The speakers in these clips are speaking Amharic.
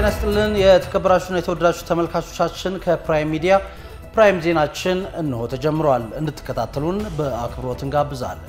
ጤና ይስጥልን የተከበራችሁና የተወደዳችሁ ተመልካቾቻችን ከፕራይም ሚዲያ ፕራይም ዜናችን እነሆ ተጀምሯል። እንድትከታተሉን በአክብሮት እንጋብዛለን።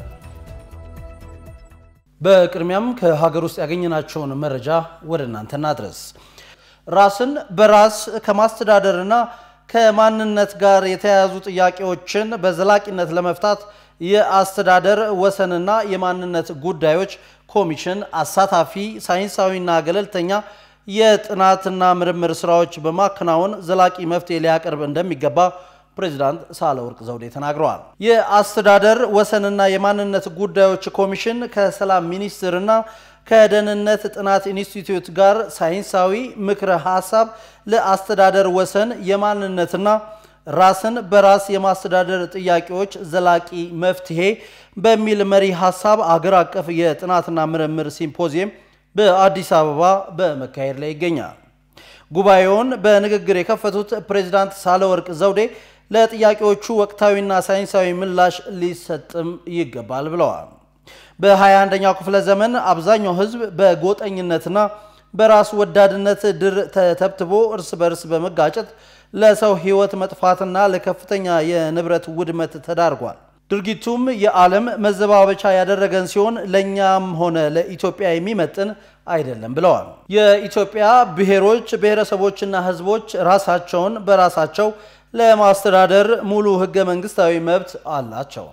በቅድሚያም ከሀገር ውስጥ ያገኘናቸውን መረጃ ወደ እናንተ እናድረስ። ራስን በራስ ከማስተዳደርና ከማንነት ጋር የተያያዙ ጥያቄዎችን በዘላቂነት ለመፍታት የአስተዳደር ወሰንና የማንነት ጉዳዮች ኮሚሽን አሳታፊ ሳይንሳዊና ገለልተኛ የጥናትና ምርምር ስራዎች በማከናወን ዘላቂ መፍትሄ ሊያቀርብ እንደሚገባ ፕሬዚዳንት ሳህለወርቅ ዘውዴ ተናግረዋል። የአስተዳደር ወሰንና የማንነት ጉዳዮች ኮሚሽን ከሰላም ሚኒስቴርና ከደህንነት ጥናት ኢንስቲትዩት ጋር ሳይንሳዊ ምክረ ሀሳብ ለአስተዳደር ወሰን የማንነትና ራስን በራስ የማስተዳደር ጥያቄዎች ዘላቂ መፍትሄ በሚል መሪ ሀሳብ አገር አቀፍ የጥናትና ምርምር ሲምፖዚየም በአዲስ አበባ በመካሄድ ላይ ይገኛል። ጉባኤውን በንግግር የከፈቱት ፕሬዚዳንት ሳህለወርቅ ዘውዴ ለጥያቄዎቹ ወቅታዊና ሳይንሳዊ ምላሽ ሊሰጥም ይገባል ብለዋል። በ21ኛው ክፍለ ዘመን አብዛኛው ሕዝብ በጎጠኝነትና በራስ ወዳድነት ድር ተተብትቦ እርስ በርስ በመጋጨት ለሰው ሕይወት መጥፋትና ለከፍተኛ የንብረት ውድመት ተዳርጓል። ድርጊቱም የዓለም መዘባበቻ ያደረገን ሲሆን ለእኛም ሆነ ለኢትዮጵያ የሚመጥን አይደለም ብለዋል። የኢትዮጵያ ብሔሮች ብሔረሰቦችና ሕዝቦች ራሳቸውን በራሳቸው ለማስተዳደር ሙሉ ሕገ መንግስታዊ መብት አላቸው።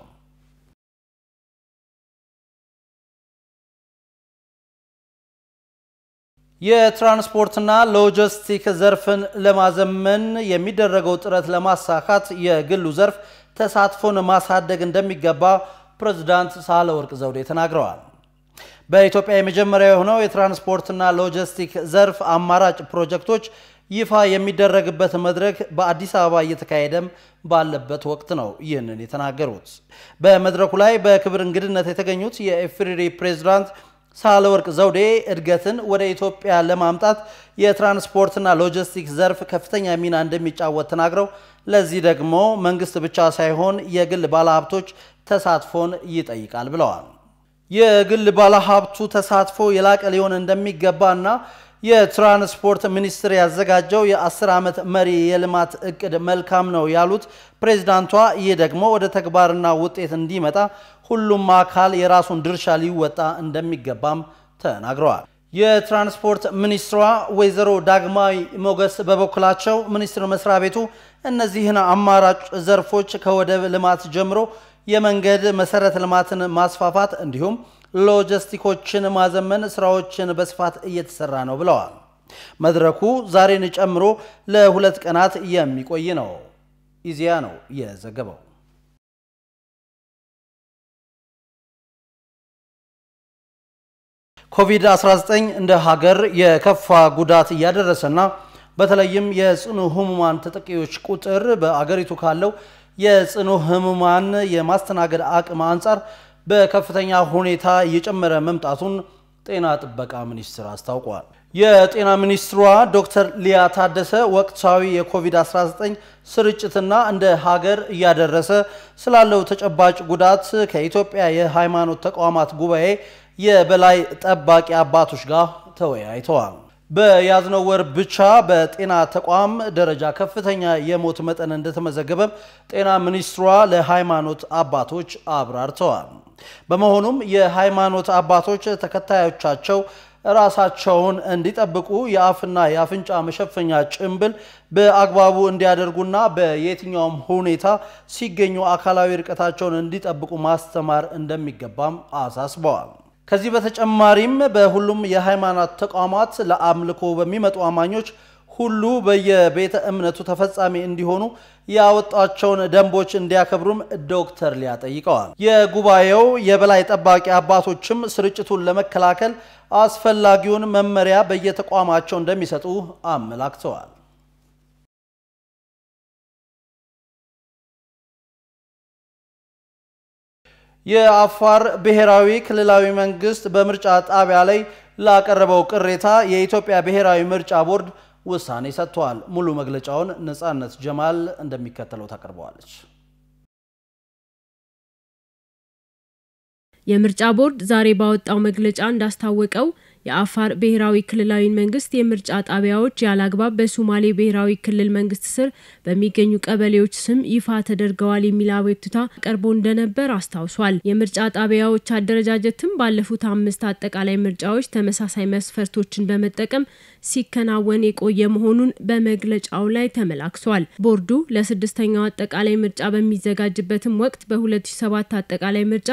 የትራንስፖርትና ሎጂስቲክ ዘርፍን ለማዘመን የሚደረገው ጥረት ለማሳካት የግሉ ዘርፍ ተሳትፎን ማሳደግ እንደሚገባ ፕሬዝዳንት ሳህለወርቅ ዘውዴ ተናግረዋል። በኢትዮጵያ የመጀመሪያ የሆነው የትራንስፖርትና ሎጂስቲክ ዘርፍ አማራጭ ፕሮጀክቶች ይፋ የሚደረግበት መድረክ በአዲስ አበባ እየተካሄደም ባለበት ወቅት ነው ይህንን የተናገሩት። በመድረኩ ላይ በክብር እንግድነት የተገኙት የኢፌዴሪ ፕሬዝዳንት ሳህለወርቅ ዘውዴ እድገትን ወደ ኢትዮጵያ ለማምጣት የትራንስፖርትና ሎጂስቲክስ ዘርፍ ከፍተኛ ሚና እንደሚጫወት ተናግረው ለዚህ ደግሞ መንግስት ብቻ ሳይሆን የግል ባለሀብቶች ተሳትፎን ይጠይቃል ብለዋል። የግል ባለሀብቱ ተሳትፎ የላቀ ሊሆን እንደሚገባና የትራንስፖርት ሚኒስቴር ያዘጋጀው የአስር ዓመት መሪ የልማት እቅድ መልካም ነው ያሉት ፕሬዝዳንቷ፣ ይህ ደግሞ ወደ ተግባርና ውጤት እንዲመጣ ሁሉም አካል የራሱን ድርሻ ሊወጣ እንደሚገባም ተናግረዋል። የትራንስፖርት ሚኒስትሯ ወይዘሮ ዳግማዊ ሞገስ በበኩላቸው ሚኒስቴር መስሪያ ቤቱ እነዚህን አማራጭ ዘርፎች ከወደብ ልማት ጀምሮ የመንገድ መሰረተ ልማትን ማስፋፋት እንዲሁም ሎጂስቲኮችን ማዘመን ስራዎችን በስፋት እየተሰራ ነው ብለዋል። መድረኩ ዛሬን ጨምሮ ለሁለት ቀናት የሚቆይ ነው። ኢዜአ ነው የዘገበው። ኮቪድ-19 እንደ ሀገር የከፋ ጉዳት እያደረሰና በተለይም የጽኑ ህሙማን ተጠቂዎች ቁጥር በአገሪቱ ካለው የጽኑ ህሙማን የማስተናገድ አቅም አንጻር በከፍተኛ ሁኔታ እየጨመረ መምጣቱን ጤና ጥበቃ ሚኒስቴር አስታውቋል። የጤና ሚኒስትሯ ዶክተር ሊያ ታደሰ ወቅታዊ የኮቪድ-19 ስርጭትና እንደ ሀገር እያደረሰ ስላለው ተጨባጭ ጉዳት ከኢትዮጵያ የሃይማኖት ተቋማት ጉባኤ የበላይ ጠባቂ አባቶች ጋር ተወያይተዋል። በያዝነው ወር ብቻ በጤና ተቋም ደረጃ ከፍተኛ የሞት መጠን እንደተመዘገበ ጤና ሚኒስትሯ ለሃይማኖት አባቶች አብራርተዋል። በመሆኑም የሃይማኖት አባቶች ተከታዮቻቸው ራሳቸውን እንዲጠብቁ የአፍና የአፍንጫ መሸፈኛ ጭንብል በአግባቡ እንዲያደርጉና በየትኛውም ሁኔታ ሲገኙ አካላዊ ርቀታቸውን እንዲጠብቁ ማስተማር እንደሚገባም አሳስበዋል። ከዚህ በተጨማሪም በሁሉም የሃይማኖት ተቋማት ለአምልኮ በሚመጡ አማኞች ሁሉ በየቤተ እምነቱ ተፈጻሚ እንዲሆኑ ያወጣቸውን ደንቦች እንዲያከብሩም ዶክተር ሊያ ጠይቀዋል። የጉባኤው የበላይ ጠባቂ አባቶችም ስርጭቱን ለመከላከል አስፈላጊውን መመሪያ በየተቋማቸው እንደሚሰጡ አመላክተዋል። የአፋር ብሔራዊ ክልላዊ መንግስት በምርጫ ጣቢያ ላይ ላቀረበው ቅሬታ የኢትዮጵያ ብሔራዊ ምርጫ ቦርድ ውሳኔ ሰጥቷል። ሙሉ መግለጫውን ነጻነት ጀማል እንደሚከተለው ታቀርበዋለች። የምርጫ ቦርድ ዛሬ ባወጣው መግለጫ እንዳስታወቀው የአፋር ብሔራዊ ክልላዊ መንግስት የምርጫ ጣቢያዎች ያለአግባብ በሶማሌ ብሔራዊ ክልል መንግስት ስር በሚገኙ ቀበሌዎች ስም ይፋ ተደርገዋል የሚል አቤቱታ ቀርቦ እንደነበር አስታውሷል። የምርጫ ጣቢያዎች አደረጃጀትም ባለፉት አምስት አጠቃላይ ምርጫዎች ተመሳሳይ መስፈርቶችን በመጠቀም ሲከናወን የቆየ መሆኑን በመግለጫው ላይ ተመላክቷል። ቦርዱ ለስድስተኛው አጠቃላይ ምርጫ በሚዘጋጅበትም ወቅት በ2007 አጠቃላይ ምርጫ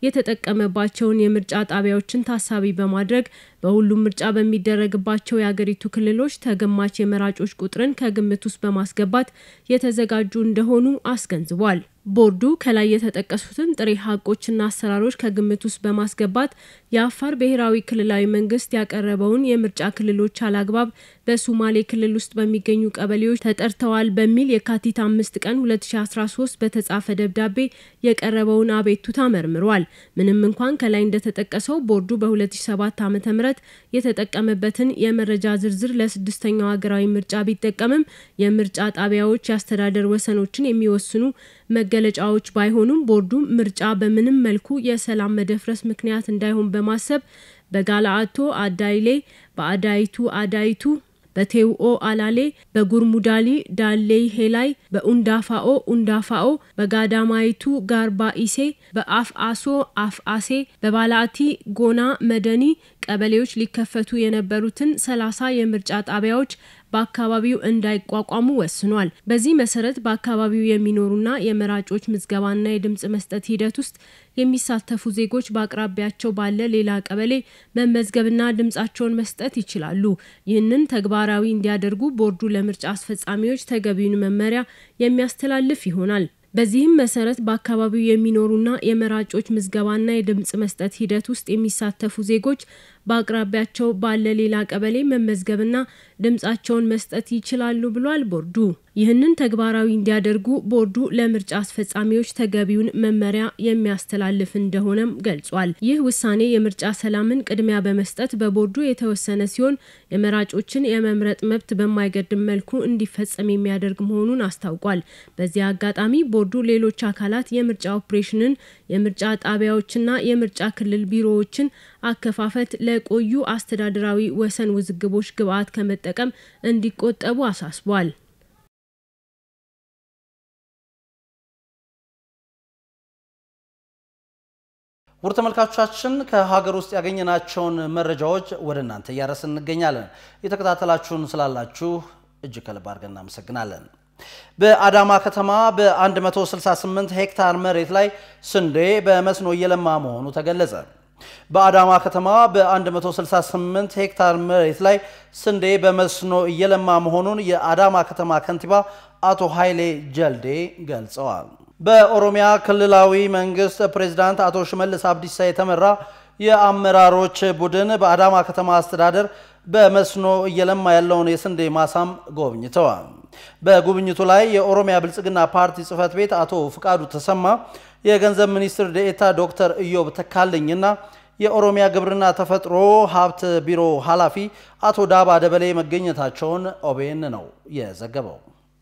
የተጠቀመባቸውን የምርጫ ጣቢያዎችን ታሳቢ በማድረግ በሁሉም ምርጫ በሚደረግባቸው የአገሪቱ ክልሎች ተገማች የመራጮች ቁጥርን ከግምት ውስጥ በማስገባት የተዘጋጁ እንደሆኑ አስገንዝቧል። ቦርዱ ከላይ የተጠቀሱትን ጥሬ ሀቆችና አሰራሮች ከግምት ውስጥ በማስገባት የአፋር ብሔራዊ ክልላዊ መንግስት ያቀረበውን የምርጫ ክልሎች አላግባብ በሶማሌ ክልል ውስጥ በሚገኙ ቀበሌዎች ተጠርተዋል በሚል የካቲት አምስት ቀን 2013 በተጻፈ ደብዳቤ የቀረበውን አቤቱታ መርምሯል። ምንም እንኳን ከላይ እንደተጠቀሰው ቦርዱ በ2007 ዓ ም የተጠቀመበትን የመረጃ ዝርዝር ለስድስተኛው ሀገራዊ ምርጫ ቢጠቀምም የምርጫ ጣቢያዎች የአስተዳደር ወሰኖችን የሚወስኑ መገለጫዎች ባይሆኑም ቦርዱ ምርጫ በምንም መልኩ የሰላም መደፍረስ ምክንያት እንዳይሆን በማሰብ በጋላአቶ አዳይሌ፣ በአዳይቱ አዳይቱ በቴውኦ አላሌ፣ በጉርሙዳሊ ዳሌይ ሄላይ፣ በኡንዳፋኦ ኡንዳፋኦ፣ በጋዳማይቱ ጋርባኢሴ፣ በአፍአሶ አፍአሴ፣ በባላቲ ጎና መደኒ ቀበሌዎች ሊከፈቱ የነበሩትን ሰላሳ የምርጫ ጣቢያዎች በአካባቢው እንዳይቋቋሙ ወስኗል። በዚህ መሰረት በአካባቢው የሚኖሩና የመራጮች ምዝገባና የድምጽ መስጠት ሂደት ውስጥ የሚሳተፉ ዜጎች በአቅራቢያቸው ባለ ሌላ ቀበሌ መመዝገብና ድምጻቸውን መስጠት ይችላሉ። ይህንን ተግባራዊ እንዲያደርጉ ቦርዱ ለምርጫ አስፈጻሚዎች ተገቢውን መመሪያ የሚያስተላልፍ ይሆናል። በዚህም መሰረት በአካባቢው የሚኖሩና የመራጮች ምዝገባና የድምጽ መስጠት ሂደት ውስጥ የሚሳተፉ ዜጎች በአቅራቢያቸው ባለ ሌላ ቀበሌ መመዝገብና ድምጻቸውን መስጠት ይችላሉ ብሏል ቦርዱ። ይህንን ተግባራዊ እንዲያደርጉ ቦርዱ ለምርጫ አስፈጻሚዎች ተገቢውን መመሪያ የሚያስተላልፍ እንደሆነም ገልጿል። ይህ ውሳኔ የምርጫ ሰላምን ቅድሚያ በመስጠት በቦርዱ የተወሰነ ሲሆን የመራጮችን የመምረጥ መብት በማይገድም መልኩ እንዲፈጸም የሚያደርግ መሆኑን አስታውቋል። በዚህ አጋጣሚ ቦርዱ ሌሎች አካላት የምርጫ ኦፕሬሽንን፣ የምርጫ ጣቢያዎችና የምርጫ ክልል ቢሮዎችን አከፋፈት ለቆዩ አስተዳደራዊ ወሰን ውዝግቦች ግብዓት ከመጠቀም እንዲቆጠቡ አሳስቧል። ውድ ተመልካቾቻችን ከሀገር ውስጥ ያገኘናቸውን መረጃዎች ወደ እናንተ እያደረስን እንገኛለን። የተከታተላችሁን ስላላችሁ እጅግ ከልብ አድርገን እናመሰግናለን። በአዳማ ከተማ በ168 ሄክታር መሬት ላይ ስንዴ በመስኖ እየለማ መሆኑ ተገለጸ። በአዳማ ከተማ በ168 ሄክታር መሬት ላይ ስንዴ በመስኖ እየለማ መሆኑን የአዳማ ከተማ ከንቲባ አቶ ኃይሌ ጀልዴ ገልጸዋል። በኦሮሚያ ክልላዊ መንግስት ፕሬዝዳንት አቶ ሽመልስ አብዲሳ የተመራ የአመራሮች ቡድን በአዳማ ከተማ አስተዳደር በመስኖ እየለማ ያለውን የስንዴ ማሳም ጎብኝተዋል። በጉብኝቱ ላይ የኦሮሚያ ብልጽግና ፓርቲ ጽህፈት ቤት አቶ ፍቃዱ ተሰማ፣ የገንዘብ ሚኒስትር ዴኤታ ዶክተር ኢዮብ ተካልኝና የኦሮሚያ ግብርና ተፈጥሮ ሀብት ቢሮ ኃላፊ አቶ ዳባ ደበሌ መገኘታቸውን ኦቤን ነው የዘገበው።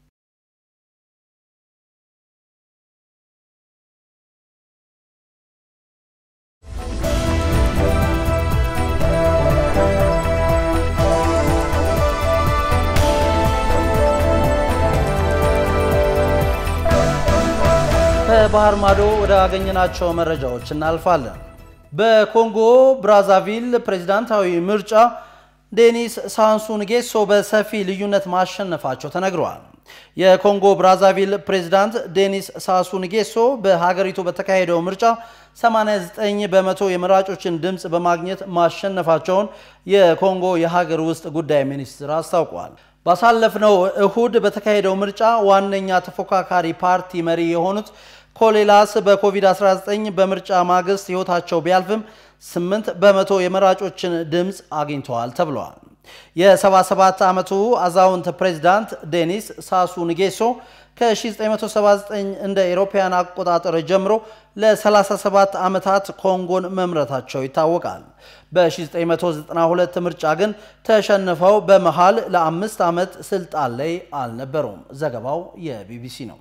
ከባህር ማዶ ወደ አገኘናቸው መረጃዎች እናልፋለን። በኮንጎ ብራዛቪል ፕሬዝዳንታዊ ምርጫ ዴኒስ ሳንሱ ንጌሶ በሰፊ ልዩነት ማሸነፋቸው ተነግረዋል። የኮንጎ ብራዛቪል ፕሬዝዳንት ዴኒስ ሳሱ ንጌሶ በሀገሪቱ በተካሄደው ምርጫ 89 በመቶ የመራጮችን ድምፅ በማግኘት ማሸነፋቸውን የኮንጎ የሀገር ውስጥ ጉዳይ ሚኒስትር አስታውቋል። ባሳለፍነው እሁድ በተካሄደው ምርጫ ዋነኛ ተፎካካሪ ፓርቲ መሪ የሆኑት ኮሌላስ በኮቪድ-19 በምርጫ ማግስት ሕይወታቸው ቢያልፍም 8 በመቶ የመራጮችን ድምፅ አግኝተዋል ተብለዋል። የ77 ዓመቱ አዛውንት ፕሬዚዳንት ዴኒስ ሳሱ ንጌሶ ከ1979 እንደ ኤሮፓያን አቆጣጠር ጀምሮ ለ37 ዓመታት ኮንጎን መምረታቸው ይታወቃል። በ1992 ምርጫ ግን ተሸንፈው በመሃል ለአምስት ዓመት ስልጣን ላይ አልነበሩም። ዘገባው የቢቢሲ ነው።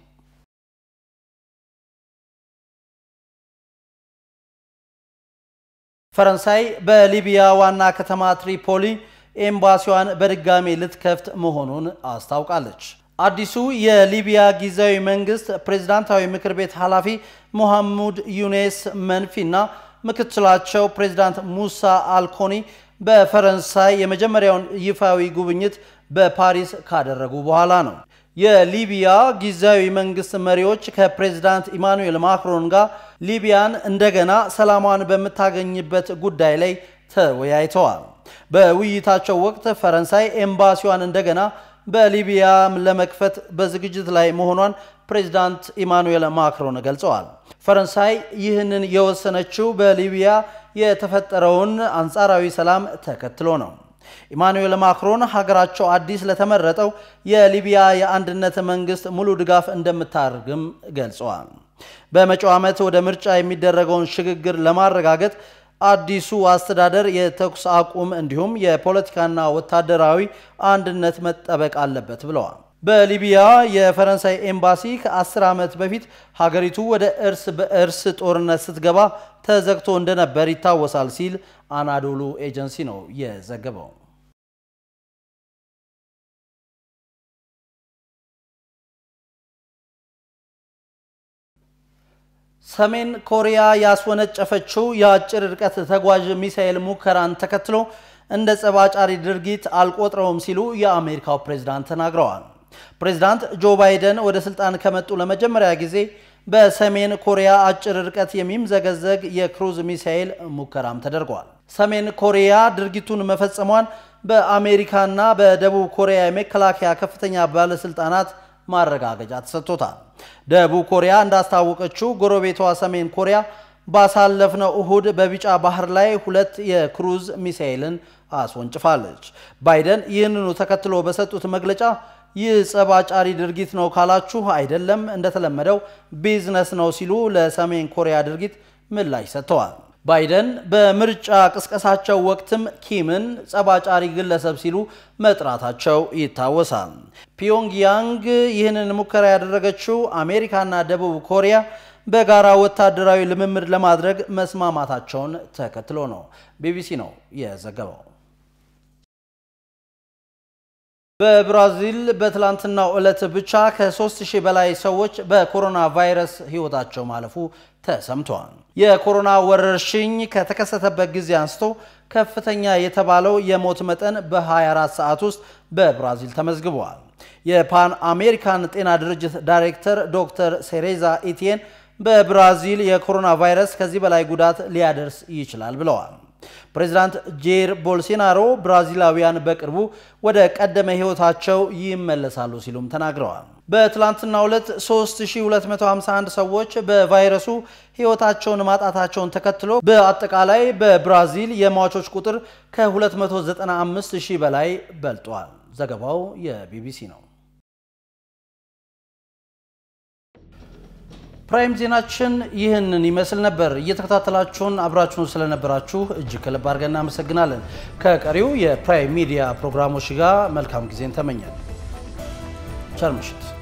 ፈረንሳይ በሊቢያ ዋና ከተማ ትሪፖሊ ኤምባሲዋን በድጋሜ ልትከፍት መሆኑን አስታውቃለች። አዲሱ የሊቢያ ጊዜያዊ መንግስት ፕሬዝዳንታዊ ምክር ቤት ኃላፊ ሞሐሙድ ዩኔስ መንፊና ምክትላቸው ፕሬዝዳንት ሙሳ አልኮኒ በፈረንሳይ የመጀመሪያውን ይፋዊ ጉብኝት በፓሪስ ካደረጉ በኋላ ነው። የሊቢያ ጊዜያዊ መንግስት መሪዎች ከፕሬዝዳንት ኢማኑኤል ማክሮን ጋር ሊቢያን እንደገና ሰላሟን በምታገኝበት ጉዳይ ላይ ተወያይተዋል። በውይይታቸው ወቅት ፈረንሳይ ኤምባሲዋን እንደገና በሊቢያ ለመክፈት በዝግጅት ላይ መሆኗን ፕሬዝዳንት ኢማኑኤል ማክሮን ገልጸዋል። ፈረንሳይ ይህንን የወሰነችው በሊቢያ የተፈጠረውን አንጻራዊ ሰላም ተከትሎ ነው። ኢማኑኤል ማክሮን ሀገራቸው አዲስ ለተመረጠው የሊቢያ የአንድነት መንግስት ሙሉ ድጋፍ እንደምታደርግም ገልጸዋል። በመጪው ዓመት ወደ ምርጫ የሚደረገውን ሽግግር ለማረጋገጥ አዲሱ አስተዳደር የተኩስ አቁም እንዲሁም የፖለቲካና ወታደራዊ አንድነት መጠበቅ አለበት ብለዋል። በሊቢያ የፈረንሳይ ኤምባሲ ከ10 ዓመት በፊት ሀገሪቱ ወደ እርስ በእርስ ጦርነት ስትገባ ተዘግቶ እንደነበር ይታወሳል ሲል አናዶሉ ኤጀንሲ ነው የዘገበው። ሰሜን ኮሪያ ያስወነጨፈችው የአጭር ርቀት ተጓዥ ሚሳኤል ሙከራን ተከትሎ እንደ ጸባጫሪ ድርጊት አልቆጥረውም ሲሉ የአሜሪካው ፕሬዝዳንት ተናግረዋል። ፕሬዝዳንት ጆ ባይደን ወደ ስልጣን ከመጡ ለመጀመሪያ ጊዜ በሰሜን ኮሪያ አጭር ርቀት የሚምዘገዘግ የክሩዝ ሚሳኤል ሙከራም ተደርጓል። ሰሜን ኮሪያ ድርጊቱን መፈጸሟን በአሜሪካና በደቡብ ኮሪያ የመከላከያ ከፍተኛ ባለስልጣናት ማረጋገጫ ተሰጥቶታል። ደቡብ ኮሪያ እንዳስታወቀችው ጎረቤቷ ሰሜን ኮሪያ ባሳለፍነው እሁድ በቢጫ ባህር ላይ ሁለት የክሩዝ ሚሳኤልን አስወንጭፋለች። ባይደን ይህንኑ ተከትሎ በሰጡት መግለጫ ይህ ጸብ አጫሪ ድርጊት ነው ካላችሁ አይደለም፣ እንደተለመደው ቢዝነስ ነው ሲሉ ለሰሜን ኮሪያ ድርጊት ምላሽ ሰጥተዋል። ባይደን በምርጫ ቅስቀሳቸው ወቅትም ኪምን ጸባጫሪ ግለሰብ ሲሉ መጥራታቸው ይታወሳል። ፒዮንግያንግ ይህንን ሙከራ ያደረገችው አሜሪካና ደቡብ ኮሪያ በጋራ ወታደራዊ ልምምድ ለማድረግ መስማማታቸውን ተከትሎ ነው። ቢቢሲ ነው የዘገበው። በብራዚል በትላንትናው ዕለት ብቻ ከ3000 በላይ ሰዎች በኮሮና ቫይረስ ሕይወታቸው ማለፉ ተሰምተዋል። የኮሮና ወረርሽኝ ከተከሰተበት ጊዜ አንስቶ ከፍተኛ የተባለው የሞት መጠን በ24 ሰዓት ውስጥ በብራዚል ተመዝግበዋል። የፓን አሜሪካን ጤና ድርጅት ዳይሬክተር ዶክተር ሴሬዛ ኢቲየን በብራዚል የኮሮና ቫይረስ ከዚህ በላይ ጉዳት ሊያደርስ ይችላል ብለዋል። ፕሬዚዳንት ጄር ቦልሶናሮ ብራዚላውያን በቅርቡ ወደ ቀደመ ሕይወታቸው ይመለሳሉ ሲሉም ተናግረዋል። በትላንትናው ዕለት 3251 ሰዎች በቫይረሱ ሕይወታቸውን ማጣታቸውን ተከትሎ በአጠቃላይ በብራዚል የሟቾች ቁጥር ከ295 ሺህ በላይ በልጧል። ዘገባው የቢቢሲ ነው። ፕራይም ዜናችን ይህንን ይመስል ነበር። እየተከታተላችሁን አብራችሁን ስለነበራችሁ እጅግ ከልብ አድርገን እናመሰግናለን። ከቀሪው የፕራይም ሚዲያ ፕሮግራሞች ጋር መልካም ጊዜን ተመኛል። ቸር ምሽት።